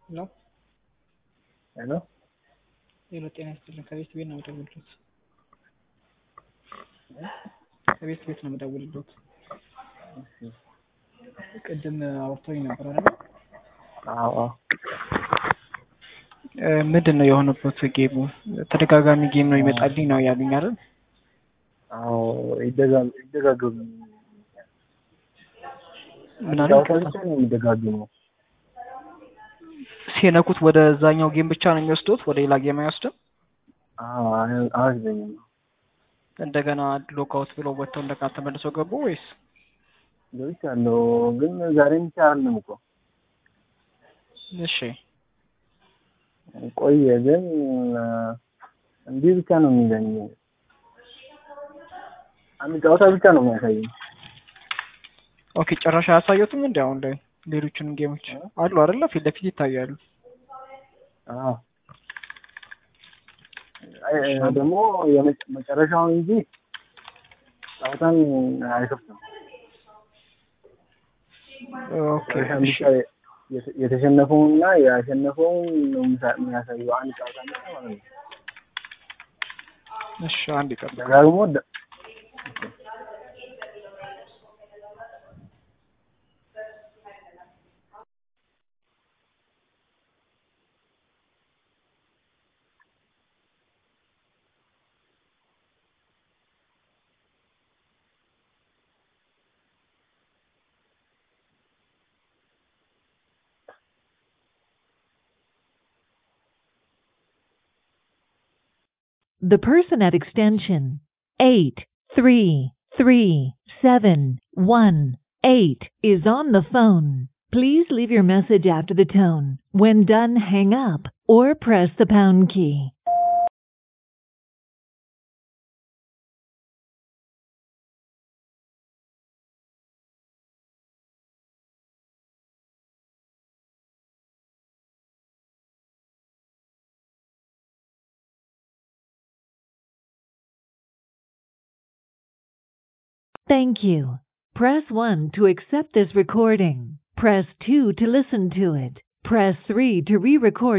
ሄሎ ሄሎ ሄሎ፣ ጤና ይስጥልኝ። ከቤት ቤት ነው የምደውልልዎት። ከቤት ቤት ነው የምደውልልዎት። ቅድም አውርተውኝ ነበር አይደል? አዎ እ ምንድን ነው የሆነበት ጌሙ? ተደጋጋሚ ጌም ነው ይመጣልኝ ነው ያሉኝ አይደል? አዎ ይደጋ- ይደጋገሙ ምን አለ? ጨዋታ ብቻ ነው የሚደጋገመው። ሲነኩት ወደ ዛኛው ጌም ብቻ ነው የሚወስዱት፣ ወደ ሌላ ጌም አይወስድም። አዎ አይ- አያስገኝም። እንደገና ሎክአውት ብለው ወጥተው እንደገና ተመልሰው ገቡ ወይስ? ገብቻለሁ ግን ዛሬም ብቻ አይደለም እኮ እሺ ቆየ። ግን እንዲህ ብቻ ነው የሚለኝ። አንድ ጨዋታ ብቻ ነው የሚያሳየኝ። ኦኬ፣ ጭራሽ አያሳየቱም እንዲ አሁን ላይ ሌሎችንም ጌሞች አሉ አይደለ? ፊት ለፊት ይታያሉ። አዎ አይ፣ ደግሞ የመጨ- መጨረሻውን እንጂ ጨዋታን አይከፍትም። ኦኬ መጨረሻን እሺ ብቻ የተ- የተሸነፈውንና ያሸነፈውን ነው የሚሳ- የሚያሳየው አንድ ጨዋታ ብቻ ማለት ነው። እሺ፣ አንድ ይቀር ደጋግሞ ደ- The person at extension 833718 is on the phone. Please leave your message after the tone. When done, hang up or press the pound key. Thank you. Press 1 to accept this recording. Press 2 to listen to it. Press 3 to re-record